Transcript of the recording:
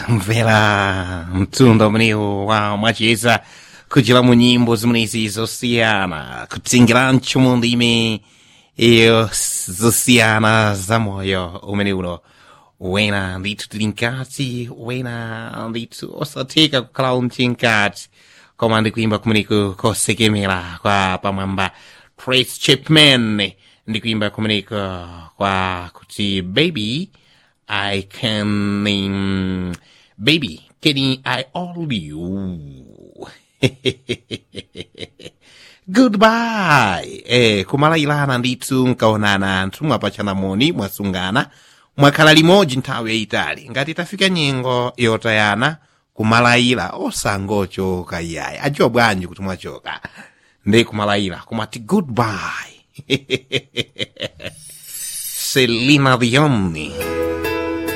mvera mtunda umenewu wa mwacheza kuchira mu nyimbo zimenezi zosiyana kutsingirancho mu ndimi iyo zosiyana za moyo umene uno wena ndithu tili mkati wena ndithu osatheka kukhala umchinkati koma ndikuimba kumeneko kosekemera kwa pamwamba trace chapman ndikuimba kumeneko kwa kuti baby I can, um, baby, can I hold you? Goodbye. Eh, kumalailana ndithu nkaonana anthu mwapachana moni mwasungana mwakhala limodzi nthawi yayitali ngati tafika nyengo yotayana kumalaila osangochoka iyayi adziwa bwanji kuti mwachoka ndi kumalaila kumati goodbye selina dionni